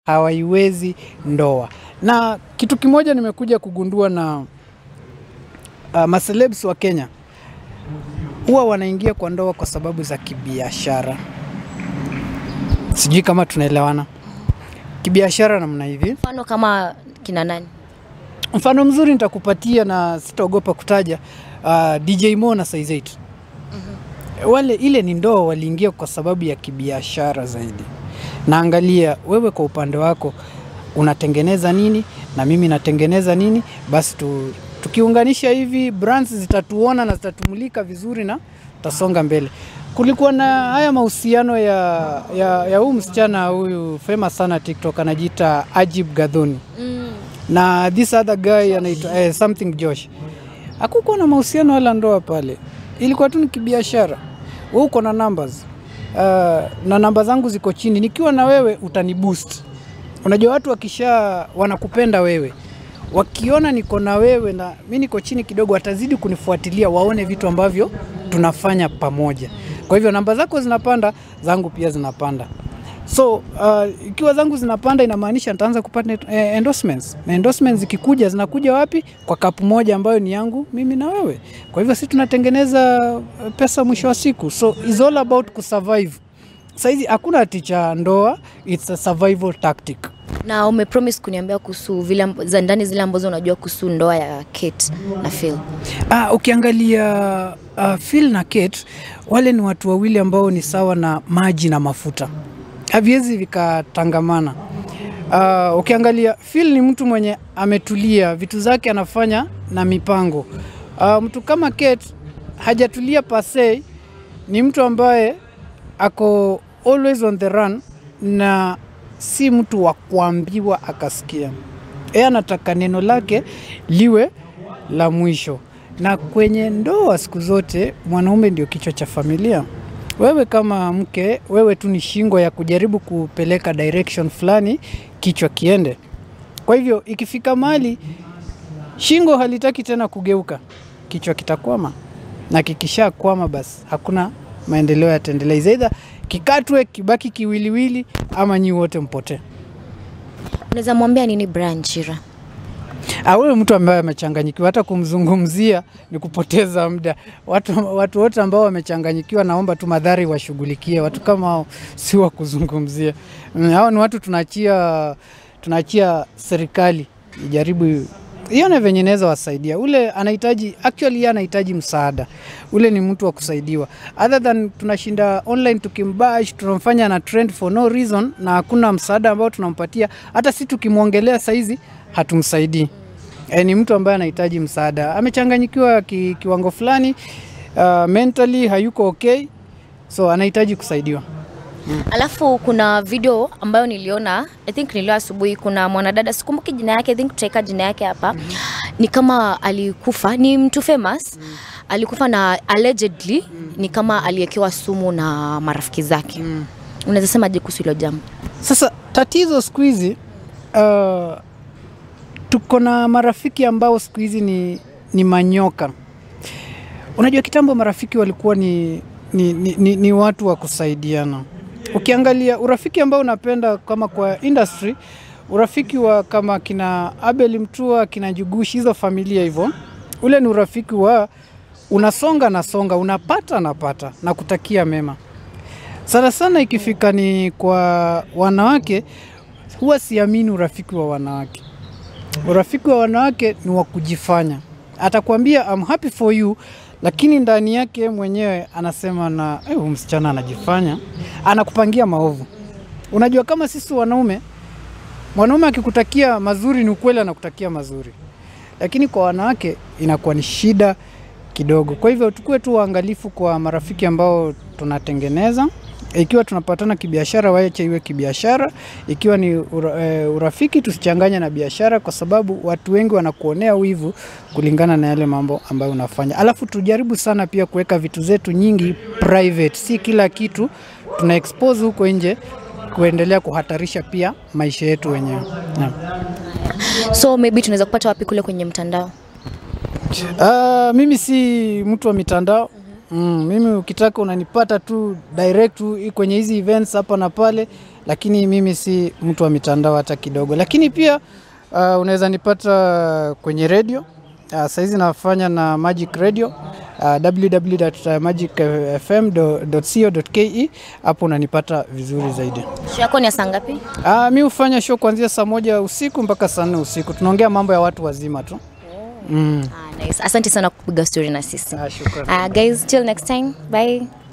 hawaiwezi ndoa. Na kitu kimoja nimekuja kugundua na uh, macelebs wa Kenya huwa wanaingia kwa ndoa kwa sababu za kibiashara. Sijui kama tunaelewana. Kibiashara namna hivi. Mfano kama kina nani? Mfano mzuri nitakupatia na sitaogopa kutaja uh, DJ Mo na Size 8. Wale ile ni ndoa waliingia kwa sababu ya kibiashara zaidi. Naangalia wewe kwa upande wako unatengeneza nini na mimi natengeneza nini, basi tu, tukiunganisha hivi brands zitatuona na zitatumulika vizuri na tutasonga mbele. Kulikuwa na haya mahusiano ya, ya, ya huyu msichana huyu famous sana TikTok anajiita Ajib Gadhoni Mm. na this other guy anaitwa eh, something Josh. Hakukuwa na mahusiano wala ndoa pale, ilikuwa tu ni kibiashara. Wewe uko na numbers uh, na namba zangu ziko chini, nikiwa na wewe utani boost. Unajua watu wakisha wanakupenda wewe, wakiona niko na wewe na mi niko chini kidogo, watazidi kunifuatilia waone vitu ambavyo tunafanya pamoja. Kwa hivyo namba zako zinapanda, zangu pia zinapanda. So uh, ikiwa zangu zinapanda inamaanisha nitaanza kupata eh, endorsements. Na endorsements zikikuja zinakuja wapi? Kwa kapu moja ambayo ni yangu mimi na wewe. Kwa hivyo sisi tunatengeneza eh, pesa mwisho wa siku. So it's all about kusurvive. Saizi hakuna ati cha ndoa, it's a survival tactic. Na umepromise kuniambia kuhusu vile amb- za ndani zile ambazo unajua kuhusu ndoa ya Kate na Phil. Ah, ukiangalia uh, Phil na Kate wale ni watu wawili ambao ni sawa na maji na mafuta, haviwezi vikatangamana. Uh, ukiangalia Phil ni mtu mwenye ametulia, vitu zake anafanya na mipango. Uh, mtu kama Kate hajatulia pasei, ni mtu ambaye ako always on the run na si mtu wa kuambiwa akasikia. Yeye anataka neno lake liwe la mwisho. Na kwenye ndoa siku zote mwanaume ndio kichwa cha familia. Wewe kama mke, wewe tu ni shingo ya kujaribu kupeleka direction fulani, kichwa kiende. Kwa hivyo ikifika mahali shingo halitaki tena kugeuka, kichwa kitakwama, na kikishakwama basi hakuna maendeleo yataendelea. Either kikatwe, kibaki kiwiliwili, ama nyi wote mpotee. Unaweza mwambia nini Brian Chira? Ah, huyo mtu ambaye amechanganyikiwa, hata kumzungumzia ni kupoteza muda. Watu, watu wote ambao wamechanganyikiwa, naomba tu madhari washughulikie. Watu kama hao si wa kuzungumzia. Mm, Hao ni watu tunaachia, tunaachia serikali ijaribu ione venye inaweza wasaidia. Ule anahitaji actually, yeye anahitaji msaada. Ule ni mtu wa kusaidiwa, other than tunashinda online tukimbash, tunamfanya na trend for no reason, na hakuna msaada ambao tunampatia. Hata si tukimwongelea saizi hatumsaidii. E, ni mtu ambaye anahitaji msaada, amechanganyikiwa ki, kiwango fulani uh, mentally hayuko okay, so anahitaji kusaidiwa. Alafu kuna video ambayo niliona, I think nilio asubuhi, kuna mwanadada sikumbuki jina yake, I think tutaweka jina yake hapa. Ni kama alikufa, ni mtu famous. Alikufa na allegedly ni kama aliwekewa sumu na marafiki zake. Unaweza semaje kuhusu hilo jambo? Sasa tatizo siku hizi uh, tuko na marafiki ambao siku hizi ni, ni manyoka. Unajua kitambo marafiki walikuwa ni, ni, ni, ni, ni watu wa kusaidiana. Ukiangalia urafiki ambao unapenda kama kwa industry, urafiki wa kama kina Abel Mtua, kina Jugushi, hizo familia hivyo, ule ni urafiki wa unasonga nasonga, unapata napata na kutakia mema. Sana sana ikifika ni kwa wanawake, huwa siamini urafiki wa wanawake. Urafiki wa wanawake ni wa kujifanya. Atakwambia I'm happy for you, lakini ndani yake mwenyewe anasema na "Eh, huyu msichana anajifanya, anakupangia maovu. Unajua kama sisi wanaume, mwanaume akikutakia mazuri ni ukweli, anakutakia mazuri, lakini kwa wanawake inakuwa ni shida kidogo. Kwa hivyo tukue tu waangalifu kwa marafiki ambao tunatengeneza. Ikiwa tunapatana kibiashara, wache iwe kibiashara. Ikiwa ni ura, e, urafiki, tusichanganye na biashara, kwa sababu watu wengi wanakuonea wivu kulingana na yale mambo ambayo unafanya. Alafu tujaribu sana pia kuweka vitu zetu nyingi private, si kila kitu tuna expose huko nje kuendelea kuhatarisha pia maisha yetu wenyewe. Naam. So maybe tunaweza kupata wapi kule kwenye mtandao? Uh, mimi si mtu wa mitandao mm, mimi ukitaka unanipata tu direct tu kwenye hizi events hapa na pale, lakini mimi si mtu wa mitandao hata kidogo. Lakini pia uh, unaweza nipata kwenye redio uh, saizi nafanya na Magic Radio uh, www.magicfm.co.ke. Hapo unanipata vizuri zaidi. Show yako ni ya saa ngapi? Uh, mi hufanya show kuanzia saa moja usiku mpaka saa nne usiku. Tunaongea mambo ya watu wazima tu. Mm. Ah, nice. Asante sana kupiga story na sisi. Ah, shukrani. Uh, guys, till next time. Bye.